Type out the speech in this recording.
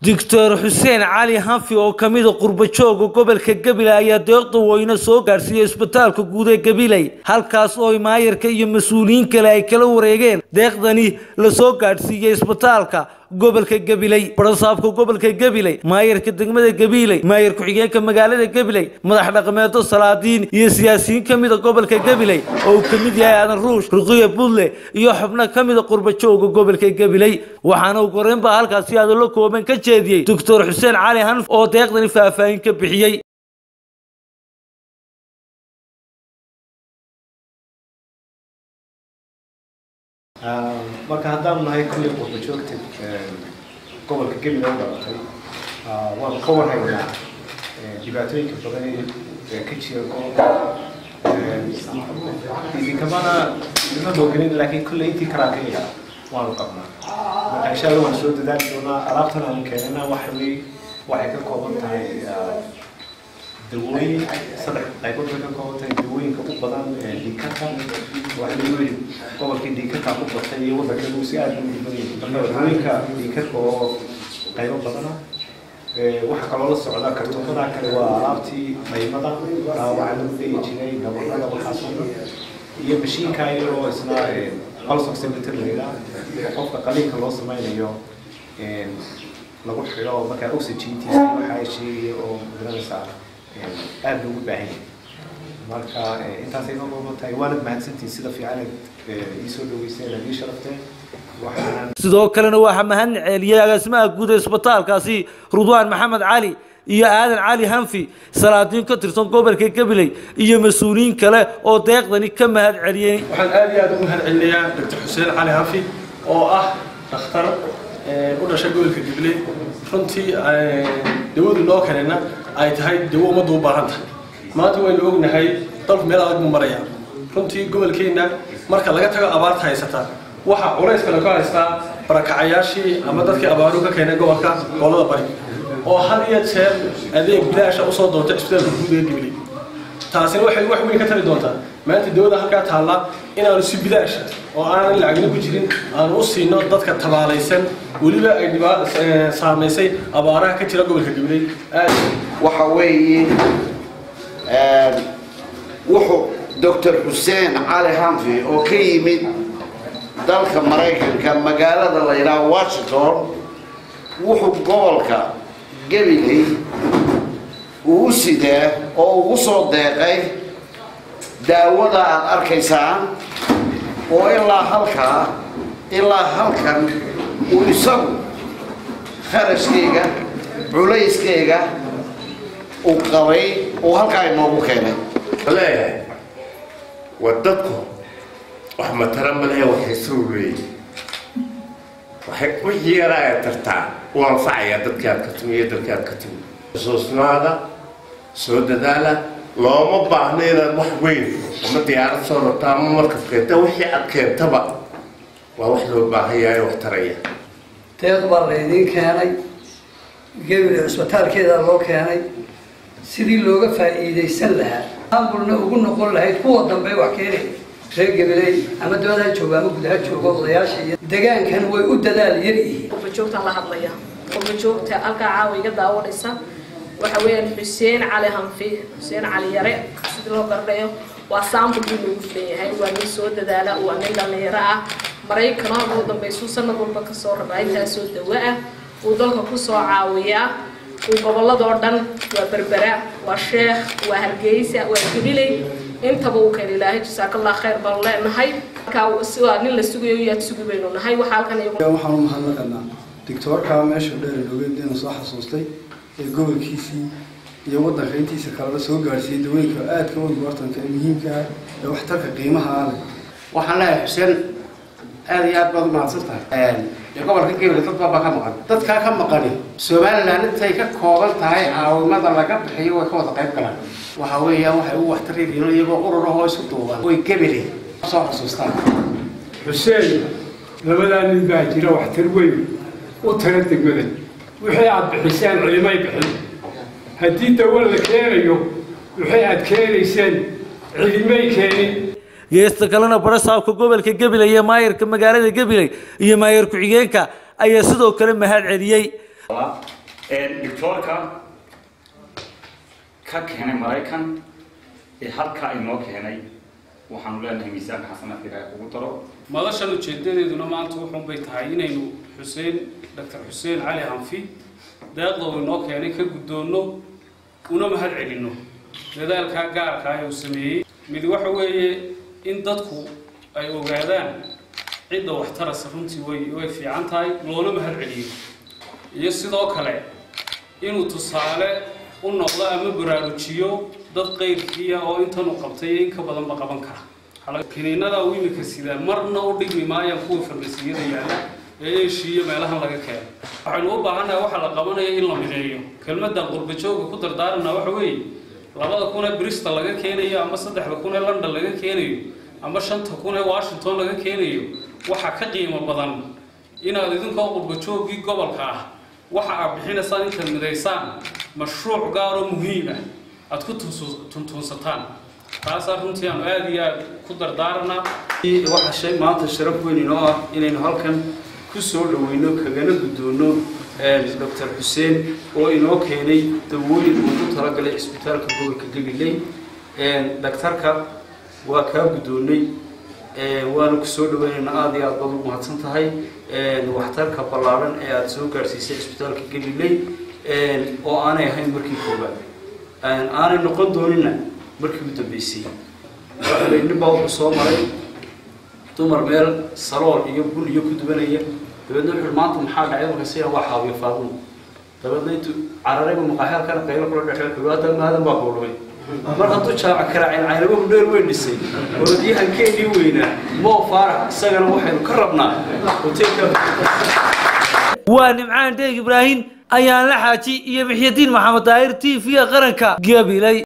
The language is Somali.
doctor xuseen cali hanfi oo ka mida qurbajooga gobolka gabiley ayaa deeqda weyne soo gaarsiiyey isbitaalka guud ee gabiley halkaas oo maayarka iyo mas-uuliyiin kale ay kala wareegeen deeqdani la soo gaadhsiiyey isbitaalka gobolka gabiley barasaabka gobolka gabiley maayarka degmada gabiley maayar ku-xigeenka magaalada gabiley madax dhaqameedo salaadiin iyo siyaasiyiin ka mida gobolka gabiley oo uu ka mid yahay aadan ruush ruqiya budle iyo xubno ka mida qurbajooga gobolka gabiley waxaana ugu horeyn baa halkaasi hadallo kooban ka jeediyey doctor xuseen cali hanf oo deeqdani faahfaahin ka bixiyey marka haddaanu nahay kulley qurba joogta gobolka gabiley u dhalatay waanu ka warhaynaa dhibaatooyinka badan ee ka jira gobolka idinkamana idinma moogelin laakiin kulley intii karaankayaga waanu qabnaa marka insha allah waan soo dadaali doonaa alaabtan aanu keenana waxa wey waxay ka kooban tahay dawooyin saddex qaybood bay ka kooban tahay dawooyinka u badan dhiikata waxa lagu yidhi gobolkii dhiikata ku batay iyo waddanka uu si aada u dhiban yahay marka dawooyinka dhiikadka oo qaybo badana waxaa kaloo la socda kartuumada kale waa alaabtii qaymada waxaa lagu dhegi jiray gabarada waxaasoo dhan iyo mashiinka iyadoo isna pulse oximeter la yidhaah qofka qaliinka loo sameynayo lagu xidho markaa oxygentiisa waxaa sheegaya oo magaranaysaa aada loogu baahan yahay marka intaasay noo kooban tahay waanad mahadsantihin sida fiican ii soo dhaweyseen aad ii sharafteen waxaan sidoo kalena waxaa mahad celiyey agaasimaha guud ee isbitaalkaasi rudwaan maxamed cali iyo aadan cali hanfi salaadiin ka tirsan gobolka gabiley iyo mas-uuliyiin kale oo deeqdani ka mahad celiyey waxaan aad iyo aad ugu mahad celinayaa doctor xuseen cali hanfi oo ah dhakhtar u dhashay gobolka gabiley runtii dawadu noo kalena ay tahay dawo ummaddu u baahan tahay maanta waynu ognahay dalku meel adag buu maraya runtii gobolkeenna marka laga tago abaarta haysata waxaa culays kale ka haystaa barakacayaashii ama dadkii abaaru ka keenay gobolka gobolada bari oo had iyo jeer adeeg bilaasha usoo doontay isbitaalka guud ee gabiley taasina waxay wax weyn ka tari doontaa maanta dawada halkaa taalla inaanu si bilaasha oo aanan lacagna ku jirin aanu u siino dadka tabaalaysan weliba ay dhibaa saamaysay abaaraha ka jira gobolka gabiley aad waxa weeye wuxuu doctor xuseen cali hanfi oo ka yimid dalka maraykanka magaalada la yidhaha washington wuxuu gobolka gabiley uu u sidaa oo ugu soo deeqay daawada aada arkaysaan oo ilaa halkaa ilaa halkan uu isagu kharashkayga culayskayga uu qabay uu halkaa inoogu keenay leeyahay waa dadku wax matara ma lehe waxay soo leeyihin waxay wixii yaraa ay tartaa u anfacayaa dadkii aad ka timi iyo dalkii aad ka timi xusuusnaada soo dadaala looma baahno inaad wax weyn ama diyaarad soo rabta ama markab keenta wixii aad keentaba waa wax loo baahan yahay wax taraya deeq baa laydiin keenay gebile cisbitaalkeeda loo keenay sidii looga faa'iidaysan lahaa ambulna ugu noqon lahayd kuwa dambe wax keenay reer gabiley ama dibadaha jooga ama gudaha jooga odayaasha iyo degaankan way u dadaal yar yihiin qurbajoogtaan la hadlaya qurbajoogta halkaa caawa iga daawanaysa waxa weeyaan xuseen cali hanfi xuseen cali yare sidii loo garanayo waa saambul buu noogu filan yahay waa nin soo dadaala waa nin dhallinyaro ah maraykana ugu dambaysuu sanad walba kasoo rabaa intaasoo dawo ah uu dalka kusoo caawiyaa uu gobolladoo dhan waa berbera waa sheekh waa hargeysa waa gabiley intaba uu keen ilaahay jasaakallah khayr baanu leenahay markaa waa nin la sugayo yaad sugi baynu nahay waxaa halkan waxaan u mahadnaqanaa doctoorka meesha dheer loogeediina soo xasuustay ee gobolkiisii iyo waddanka intiisa kaleba soo gaadhsiiyey dawooyinka aadka u importanka ee muhiimka ah ee waxtarka qiimaha ah leh waxaan leeyahay xuseen aada iyo aad baad u mahadsan tahay dee gobolka gabiley dad baabaa ka maqan dadkaa ka maqani somaliland intay ka kooban tahay caawimada laga bixiyo way ka wada qayb galaan waxa weeyaan waxay u waxtar yihiin iyagoo urur ahoo isu duuban way gabiley soo xusuustaan xuseen labadaa nin baa jira waxtar weyn u tala degmada wixii aad bixiseen cilimay bixin haddii dawo la keenayo wixii aad keenayseen cilimay keenin geesta kalena barasaabka gobolka gabiley iyo maayarka magaalada gabiley iyo maayar ku-xigeenka ayaa sidoo kale mahad celiyey doctoorka ka keenay maraykan ee halkaa inoo keenay waxaanu leenahay miisaanka xasanaadka ilaahay ugu daro madashan ujeedadeeduna maanta wuxuun bay tahay inaynu xuseen doctor xuseen cali hanfi deeqda uu inoo keenay ka guddoonno una mahad celinno dadaalkaa gaarka ah ee uu sameeyey mid waxa weeye in dadku ay ogaadaan cidda waxtarasa runtii way way fiican tahay loona mahad celiyo iyo sidoo kale inuu tusaale u noqdo ama baraarujiyo dad qayrkiiya oo intan uu qabtay iyo in ka badanba qaban kara kiniinada uu imika sidaa marna u dhigmi maayaan kuwa farmasiyada yaalla ee eeshiiyo meelahan laga keeno waxaynu u baahannahay waxa la qabanaya in la mideeyo kelmadda qurbajooga ku dardaarana waxa weeye labada kun ee bristol laga keenayo ama saddexda kun ee london laga keenayo ama shanta kun ee washington laga keenayo waxa ka qiimo badan inaad idinkoo qurbajoogii gobolka ah waxa aad bixinaysaan intaad midaysaan mashruuc gaaroo muhiim ah aad ku tuntuunsataan taasaa runtii aanu aada iyo aada ku dardaaranaa waxaa shay maanta sharaf weyn inoo ah inaynu halkan ku soo dhaweyno kagana guddoono doctor xuseen oo inoo keenay dawooyin uu ku talagalay cisbitaalka gobolka gabiley daktarka waa kaa guddoonnay waana ku soo dhaweynaynaa aada iyo aad baad u mahadsan tahay waxtarka ballaaran ee aada soo gaadhsiisay cisbitaalka gabiley oo aanay ahayn markii koobaad aanay noqon doonina markii u dambeysay nin baa wuxuu soo maray dumar meel salool iyo bun iyo ku dubanaya dabeedna wuxuu maanta maxaa dhacay marka siyaa waa xaawiyo faadumo dabeedna intuu cararayba maqaaxyaalkana qaylo kula dhexey wuxuu hadda maadan baa kuulumay mar hadduu jaaca karaacin caynaba hudheer weyn dhisay orodyahankeenii weynaa moo faarax isagana waxaynu ka rabnaa hoteelka waa nimcaan dheeg ibraahim ayaan la xaaji iyo mixyadiin maxamed daahir t v-ga qaranka gabilay